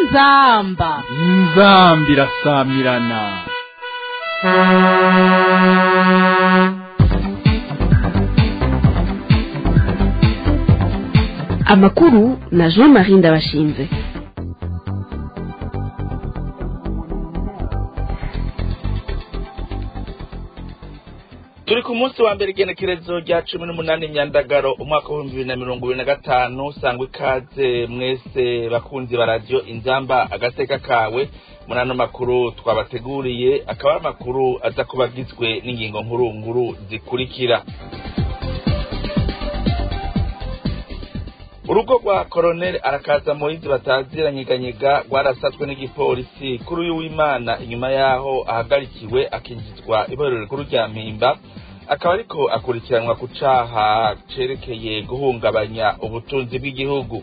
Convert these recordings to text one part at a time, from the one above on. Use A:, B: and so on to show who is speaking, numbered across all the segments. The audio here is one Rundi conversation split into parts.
A: inzamba
B: inzambi irasamirana
C: amakuru na jean marie ndabashinze
D: turi ku munsi wa mbere igenekerezo rya cumi n'umunani myandagaro umwaka w'ibihumbi bibiri na mirongo ibiri na gatanu sangwa ikaze mwese bakunzi ba radiyo inzamba agateka kawe muri ano makuru twabateguriye akaba ari amakuru aza kuba agizwe n'ingingo nkuru nkuru zikurikira urugo rwa koroneli arakaza moyizi bataziranyeganyega rwarasatswe n'igipolisi kuri uyu w'imana inyuma y'aho ahagarikiwe akinjizwa iborero rikuru rya mpimba akaba ariko akurikiranwa ku caha cerekeye guhungabanya ubutunzi bw'igihugu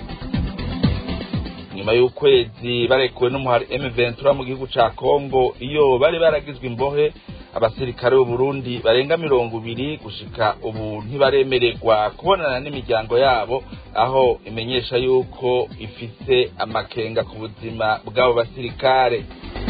D: nyuma y'ukwezi barekuwe n'umuhari M23 mu gihugu ca Kongo iyo bari baragizwe imbohe abasirikare b'u Burundi barenga mirongo ibiri gushika ubu ntibaremererwa kubonana n'imiryango yabo aho imenyesha yuko ifise amakenga ku buzima bw'abo basirikare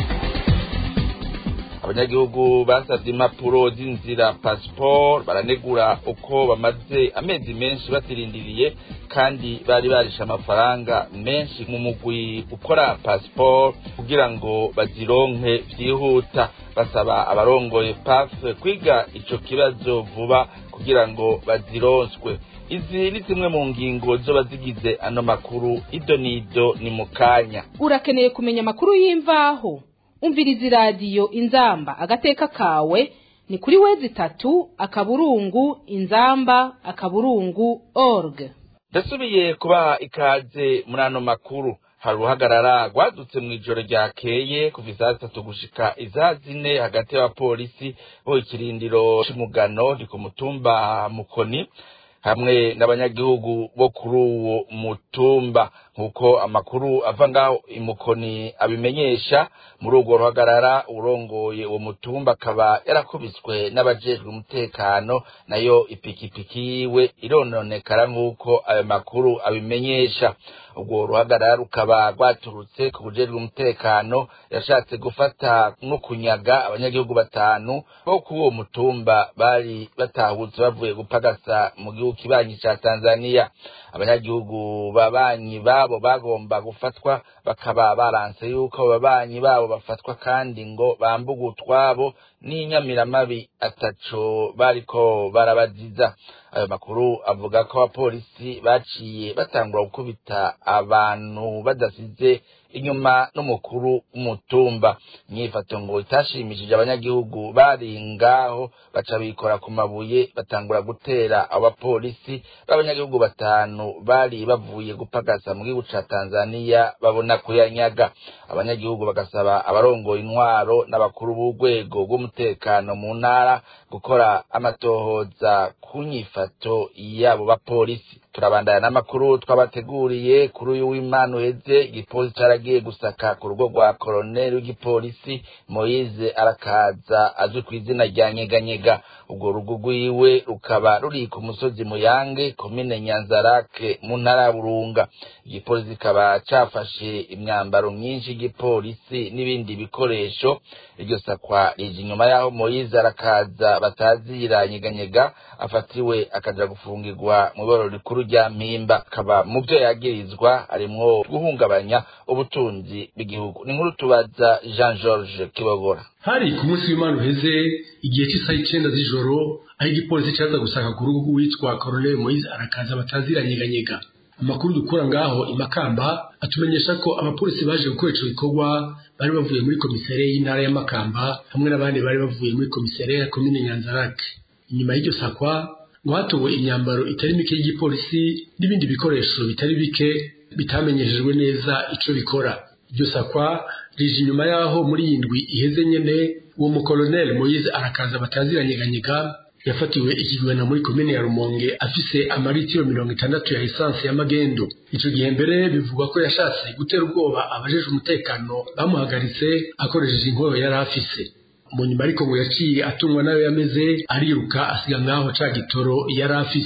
D: abanyagihugu basavye impapuro z'inzira passport baranegura uko bamaze amezi menshi batirindiriye kandi bari barisha amafaranga menshi mu mugwi ukora passport kugira ngo bazironke vyihuta basaba abarongoye paf kwiga ico kibazo vuba kugira ngo bazironswe izi ni zimwe mu ngingo zoba zigize ano makuru ido nido ni mu kanya
A: urakeneye kumenya amakuru y'imvaho umviriza iradiyo inzamba agateka kawe ni kuri wezi itatu akaburungu inzamba akaburungu org
D: ndasubiye kubaha ikaze muri ano makuru hari uruhagarara rwadutse mu ijoro ryakeye kuva isaha zitatu gushika isaha zine hagati y'abapolisi bo ikirindiro c'umugano ni ku mutumba mukoni hamwe n'abanyagihugu bo kuri uwo mutumba nk'uko amakuru ava ngaho imukoni abimenyesha muri urwo ruhagarara urongoye uwo mutumba akaba yarakubiswe n'abajejwe umutekano nayo ipikipiki yiwe irononekara nk'uko ayo makuru abimenyesha urwo ruhagarara rukaba rwaturutse ku bujejwe umutekano yashatse gufata no kunyaga abanyagihugu batanu bo kuri uwo mutumba bari batahutse bavuye gupagasa mu gihugu kibanyi ca tanzaniya abanyagihugu babanyi babo bagomba gufatwa bakaba baranse yuko abo babanyi babo bafatwa kandi ngo bambuge utwabo n'inyamiramabi ataco bariko barabaziza ayo makuru avuga ko abapolisi baciye batangura gukubita abantu badasize inyuma n'umukuru w'umutumba imyifato ngo itashimishije abanyagihugu bari ngaho baca bikora ku mabuye batangura gutera abo bapolisi b'abanyagihugu batanu bari bavuye gupagasa mu gihugu ca tanzaniya babona kuyanyaga abanyagihugu bagasaba abarongoye intwaro n'abakuru b'urwego rw'umutekano mu ntara gukora amatohoza ku nyifato y'abo bapolisi turabandana n'amakuru twabateguriye kuri uyu w'imana uheze igipolisi caragiye gusaka ku rugo rwa koroneli w'igipolisi moyize arakaza azwi ku izina rya nyeganyega urwo rugo rwiwe rukaba ruri ku musozi muyange komine nyanzarake mu ntara ya burunga igipolisi kikaba cafashe imyambaro myinshi y'igipolisi n'ibindi bikoresho iryo sakwa rije inyuma y'aho moyize arakaza batazira nyeganyega afatiwe akaja gufungirwa mu iboro rikuru rya mpimba akaba mu byo yagirizwa harimwo guhungabanya ubutunzi bw'igihugu ni nkuru tubaza jean george kibogora
E: hari ku munsi w'imana uheze igihe cy'isaha icenda z'ijoro aho igipolisi caza gusaka ku rugo witwa koroneli moise arakaza bataziranyeganyega amakuru dukura ngaho imakamba atumenyesha ko abapolisi baje gukora ico gikorwa bari bavuye muri komisariya y'intara ya makamba hamwe n'abandi bari bavuye muri komisariya ya komine nyanzarake inyuma y'iryo sakwa ngo hatowe imyambaro itari mike y'igipolisi n'ibindi bikoresho bitari bike bitamenyeshejwe neza ico bikora iryo sakwa rije inyuma y'aho muri iyi ndwi iheze nyene uwo mukoloneli moyize arakaza bataziranyeganyega yafatiwe ikigwena muri komine ya rumonge afise amaritiro mirongo itandatu ya esanse y'amagendo ico gihe mbere bivugwa ko yashatse gutera ubwoba abajejwe umutekano bamuhagaritse akoresheje inkoyo yari afise mu nyuma ariko ngo yaciye atungwa nayo yameze ariruka asiga ngaho ca gitoro yari afise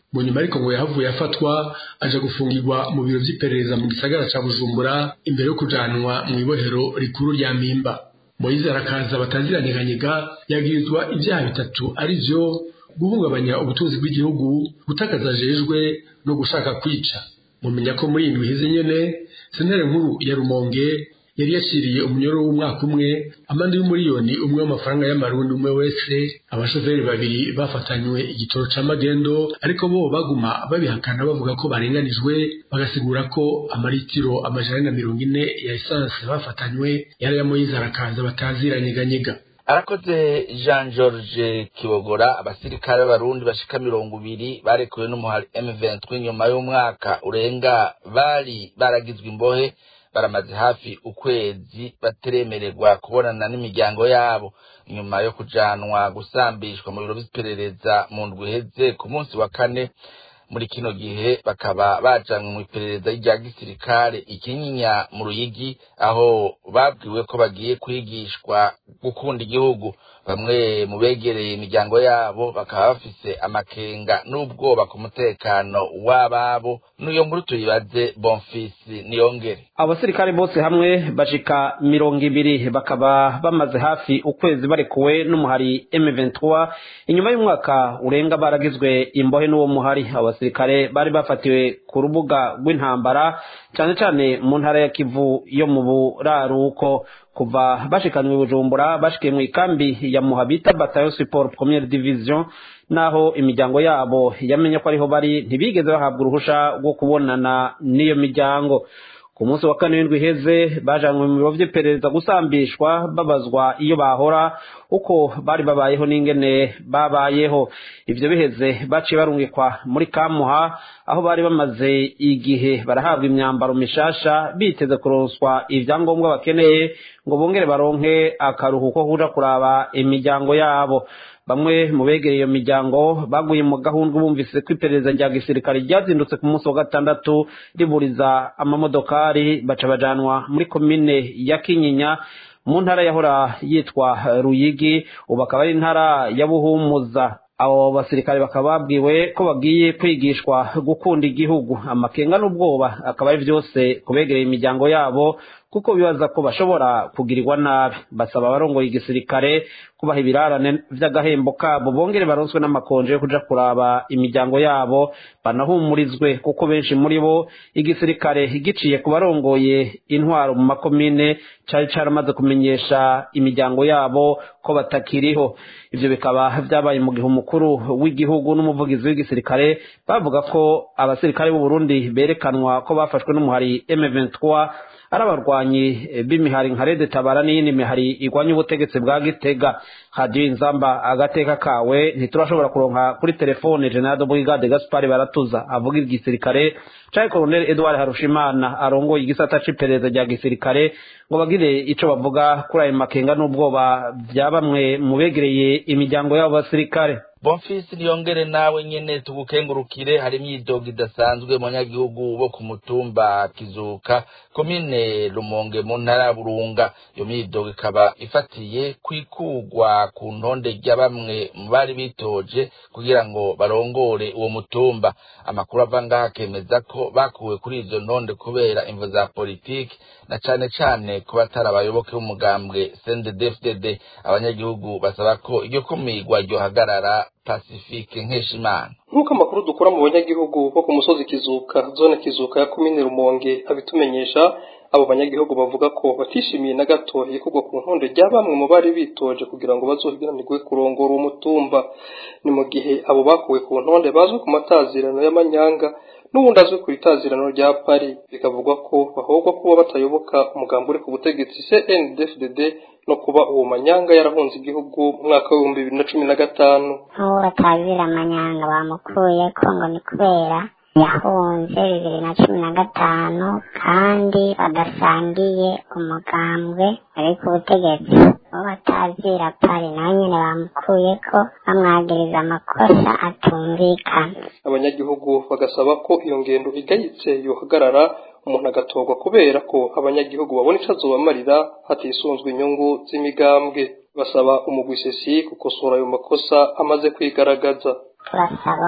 E: mu nyuma ariko ngo yahavuye afatwa aja gufungirwa mu biro vy'iperereza mu gisagara ca bujumbura imbere yo kujanwa mu ibohero rikuru rya mpimba moyize arakaza bataziranyeganyega yagirizwa ibyaha bitatu ari vyo guhungabanya ubutunzi bw'igihugu gutakaza jejwe no gushaka kwica mumenya ko muri indwi iheze nyene sentare nkuru ya rumonge yari yaciriye umunyoro w'umwaka umwe amande y'umuriyoni umwe w'amafaranga y'amarundi umwe wese abashoferi babiri bafatanywe igitoro ca magendo ariko bo baguma babihakana bavuga ko barenganijwe bagasigura ko amaritiro amajana na mirongo ine ya esanse bafatanywe yari ya moyize arakaza bataziranyeganyega
D: arakoze jean george kibogora abasirikare b'abarundi bashika mirongo ibiri barekuwe n'umuhari m23 nyuma y'umwaka urenga bari baragizwe imbohe baramaze hafi ukwezi bateremererwa kubonana n'imiryango yabo nyuma yo kujanwa gusambishwa mu biro vy'iperereza mu ndwi iheze ku munsi wa kane muri kino gihe bakaba bajanwe mu iperereza rya gisirikare ikinyinya mu ruyigi aho babwiwe ko bagiye kwigishwa gukunda igihugu bamwe mu begereye imiryango yabo bakaba bafise amakenga n'ubwoba ku mutekano w'ababo n'uyo nkuru tuyibaze bonfisi niyongere
F: abasirikare bose hamwe bashika mirongo ibiri bakaba bamaze hafi ukwezi barekuwe n'umuhari M23 inyuma y'umwaka urenga baragizwe imbohe n'uwo muhari abasirikare bari bafatiwe ku rubuga rw'intambara cyane cyane mu ntara ya Kivu yo mu buraruko kuva bashikanwe bujumbura bashikiye mu ikambi ya muhabita batayo support première division naho imiryango yabo yamenye ko ariho bari ntibigeze bahabwa uruhusha rwo kubonana n'iyo miryango ku munsi wa kane w'indwi iheze bajanwe mu biro vy'iperereza gusambishwa babazwa iyo bahora uko bari babayeho n'ingene babayeho ivyo biheze baciye barungikwa muri kamuha aho bari bamaze igihe barahabwa imyambaro mishasha biteze kuronswa ivyangombwa bakeneye ngo bongere baronke akaruhuko kuja kuraba imiryango yabo bamwe mu begereye iyo miryango baguye mu gahunda bumvise ko iperereza rya gisirikare ryazindutse ku munsi wa gatandatu riburiza amamodokari baca bajanwa muri komine ya kinyinya mu ntara yahora yitwa ruyigi ubu akaba ari intara ya buhumuza abo basirikare bakaba babwiwe ko bagiye kwigishwa gukunda igihugu amakenga n'ubwoba akaba ari byose kubegereye imiryango yabo kuko bibaza ko bashobora kugirirwa nabi basaba abarongoye igisirikare kubaha ibirarane vy'agahembo kabo bongere baronswe n'amakonje yo kuja kuraba imiryango yabo banahumurizwe kuko benshi muri bo igisirikare giciye ku barongoye intwaro mu makomine cari caramaze kumenyesha imiryango yabo ko batakiriho ivyo bikaba vyabaye mu gihe umukuru w'igihugu n'umuvugizi w'igisirikare bavuga ko abasirikare b'u Burundi berekanwa ko bafashwe n'umuhari M23 ari abarwanyi b'imihari nka rede tabara n'iyindi mihari igwanya ubutegetsi bwa gitega hadiyo inzamba agateka kawe ntiturashobora kuronka kuri telefone general brigade gaspari baratuza avuga igisirikare canke colonel edward harushimana arongoye igisata c'iperereza rya gisirikare ngo bagire ico bavuga kuri ayo makenga n'ubwoba vya bamwe mu begereye imiryango y'abo basirikare
D: bonfisi niyongere nawe nyene tugukengurukire hari imyidogo idasanzwe mu banyagihugu bo ku mutumba kizuka komine rumonge mu ntara ya burunga iyo myidogo ikaba ifatiye kwikugwa ku ntonde rya bamwe mu bari bitoje kugira ngo barongore uwo mutumba amakuru ava ngaha akemeza ko bakuwe kuri izo ntonde kubera imvo za politiki na cane cane ku batari abayoboke b'umugambwe CNDD-FDD abanyagihugu basaba ko iryo kumirwa ryohagarara Pacifique Nkeshimana
G: nk'uko amakuru dukura mu banyagihugu bo ku musozi kizuka zone kizuka ya komine rumonge abitumenyesha abo banyagihugu bavuga ko batishimiye na gato ikorwa ku ntonde rya bamwe mu bari bitoje kugira ngo bazohiganirwe kurongora uwo mutumba ni mu gihe abo bakuwe ku ntonde bazwi ku matazirano y'amanyanga n'ubundi azwi ku itazirano rya pari bikavugwa ko bahogwa kuba batayoboka umugambi uri ku butegetsi CNDD-FDD no kuba uwo manyanga yarahunze igihugu mu mwaka w'ibihumbi bibiri na cumi na gatanu
H: nk'uwo batazira amanyanga bamukuye ko ngo ni kubera yahunze bibiri na cumi na gatanu kandi badasangiye umugambwe ari ku butegetsi uwo batazira pari nawe nyine bamukuye ko bamwagiriza amakosa atumvikana
G: abanyagihugu bagasaba ko iyo ngendo igayitse yohagarara umuntu agatorwa kubera ko abanyagihugu babona ico azobamarira hatisunzwe inyungu z'imigambwe basaba umugwisesi gukosora ayo makosa amaze kwigaragaza
H: turasaba ko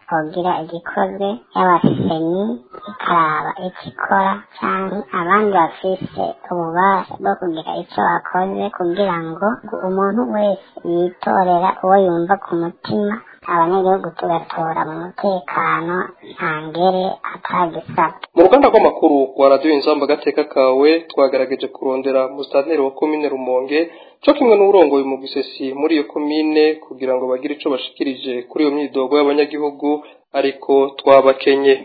H: hogira igikozwe yaba seni ikaraba icyo ikora cyangwa abandi bafise ububasha bwo kugira icyo bakoze kugira ngo umuntu wese yitorera uwo yumva ku mutima abanyagihugu tugatora mu mutekano nta ngere atagisabwe
G: mu ruganda rw'amakuru rwa radiyo inzamba agateka kawe twagerageje kurondera musitanteri wa komine rumonge cyo kimwe n'uburongoye mu gisesi muri iyo komine kugira ngo bagire icyo bashikirije kuri iyo myidogo y'abanyagihugu ariko twabakenye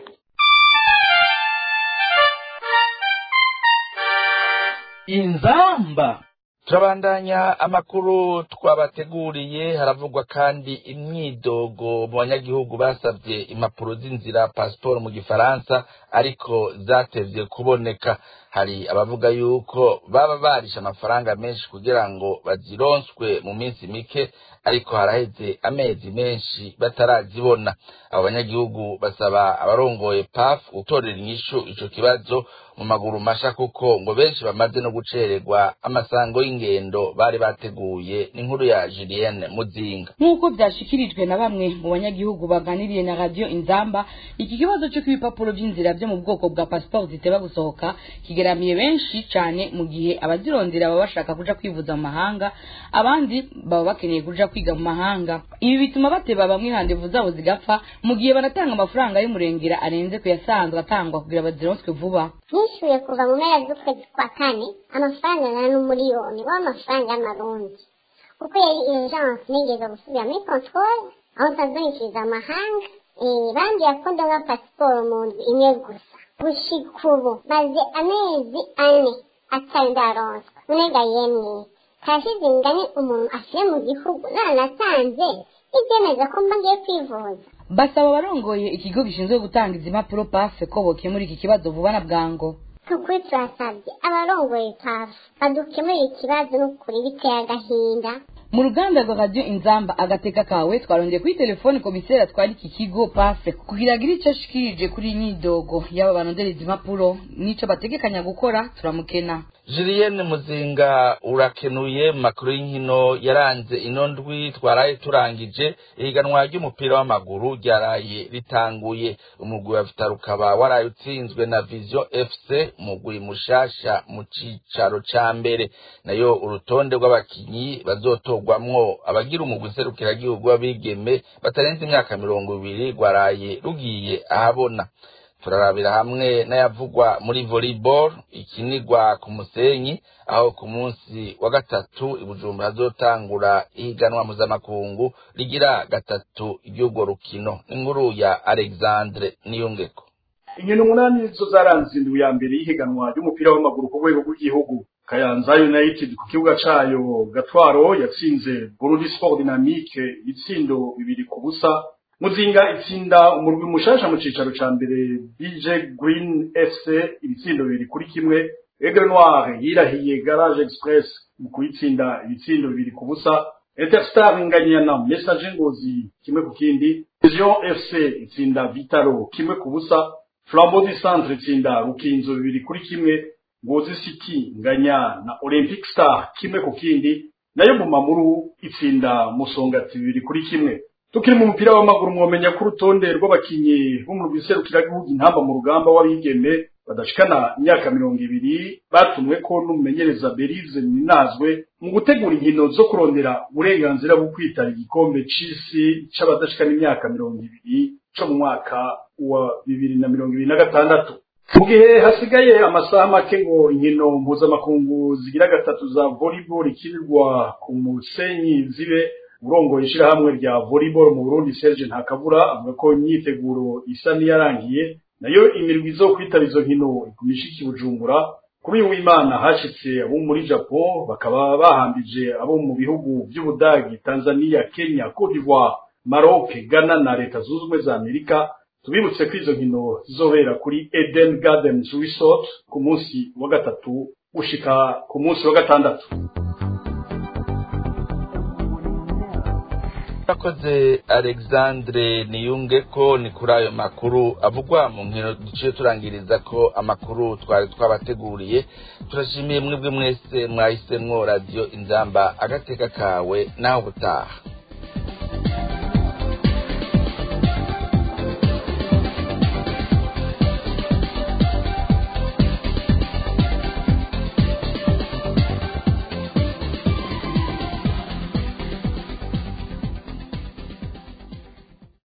D: inzamba turabandanya amakuru twabateguriye haravugwa kandi imyidogo mu banyagihugu basabye impapuro z'inzira pasiporo mu gifaransa ariko zatevye kuboneka hari abavuga yuko baba barisha amafaranga menshi kugira ngo bazironswe mu minsi mike ariko haraheze amezi menshi batarazibona abo banyagihugu basaba abarongoye paf gutorera inyishu ico kibazo mu maguru masha kuko ngo benshi bamaze no gucererwa amasango y'ingendo bari bateguye n'inkuru ya Julienne Muzinga
I: nk'uko byashikirijwe na bamwe mu banyagihugu baganiriye na radio inzamba iki kibazo cyo ibipapuro by'inzira byo mu bwoko bwa passport ziteba gusohoka kigeramiye benshi cyane mu gihe abazirondera baba bashaka kuja kwivuza mu mahanga abandi baba bakeneye kuja kwiga mu mahanga ibi bituma bateba bamwe handevu zabo zigapfa mu gihe banatanga amafaranga y'umurengera arenze ku yasanzwe atangwa kugira bazironswe vuba
H: nishyuye kuva mu mpera z'ukwezi kwa kane amafaranga angana n'umuriyoni w'amafaranga y'amarundi kuko yari urgence nigeze gusubira muri controle aho nsanzwe nishyuriza amahanga bambwira ko ndonka pasiporo mu nzu imwe gusa gushika ubu maze amezi ane atari ndaronswa none yemwe kashize ingane umuntu ashyire mu gihugu nanatanze ibyemeza ko mba ngiye kwivuza
I: basaba abarongoye ikigo gishinzwe gutanga izi mpapuro pafe ko bokemura iki kibazo vuba na bwango
H: tukuri turasabye abarongoye pafe badukemurire ikibazo n'ukuri biteye agahinda
I: mu ruganda rwa radiyo inzamba agateka kawe twarongeye kuri telefone komiseri atwara iki kigo pafe kugira agire icyo ashikirije kuri iyi myidogo y'aba barondereza impapuro n'icyo bategekanya gukora turamukena
D: Julienne Muzinga urakenuye mu makuru y'inkino yaranze ino ndwi twaraye turangije ihiganwa ry'umupira w'amaguru ryaraye ritanguye umugwi wa Vital ukaba waraye utsinzwe na Vision FC umugwi mushasha mu cicaro ca mbere nayo urutonde rw'abakinyi bazotogwamwo abagira umugwi serukiragihugu w'abigeme batarenze imyaka mirongo ibiri rwaraye rugiye ahabona turarabira hamwe n'ayavugwa muri volleyball ikinigwa ku musenyi aho ku munsi wa gatatu ibujumbura hazotangura ihiganwa mpuzamakungu rigira gatatu ry'urwo rukino inkuru ya alexandre niyungeko
J: inkino umunani zo zaranze indwi ya mbere y'ihiganwa ry'umupira w'amaguru ku rwego rw'igihugu kayanza united ku kibuga cayo gatwaro yatsinze burundi sport dynamique ibitsindo bibiri ku busa muzinga itsinda umurwi mushasha mu cicaro ca mbere bj green fc ibitsindo bibiri kuri kimwe aigle noir yirahiye garage express mu kuyitsinda ibitsindo bibiri ku busa interstar inganya na message ngozi kimwe ku kindi vision fc itsinda vitaro kimwe ku busa flambeau du centre itsinda rukinzo bibiri kuri kimwe ngozi city nganya na olympic star kimwe ku kindi nayo mu mamuru itsinda musongati bibiri kuri kimwe tukiri mu mupira w'amaguru mwomenya ko urutonde rw'abakinyi bo mu rwiserukiragihugu intamba mu rugamba w'abigeme badashikana imyaka mirongo ibiri batumwe ko n'umumenyereza berize ninazwe mu gutegura inkino zo kurondera uburenganzira bwo kwitara igikombe c'isi c'abadashikana imyaka mirongo ibiri co mu mwaka wa bibiri na mirongo ibiri na gatandatu mu gihe hasigaye amasaha make ngo inkino mpuzamakungu zigira gatatu za volleyball ikinirwa ku musenyi zibe urongoye ishirahamwe rya volleyball mu Burundi Serge Ntakabura avuga ko imyiteguro isa niyarangiye nayo imirwi zo kwitaba izo nkino ikumishiki Bujumbura kuri uyu w'Imana hashitse abo muri Japan bakaba bahambije abo mu bihugu by'Ubudagi Tanzania Kenya Cote d'Ivoire Maroc Ghana na Leta Zunze Ubumwe za Amerika tubibutse ko izo nkino zizobera kuri Eden Gardens Resort ku munsi wa gatatu gushika ku munsi wa gatandatu
D: yakoze alexandre niyunge ko ni kuri ayo makuru avugwa mu nkino duciye turangiriza ko amakuru twari twabateguriye turashimiye mwebwe mwese mwahisemwo radiyo inzamba agateka kawe naho gutaha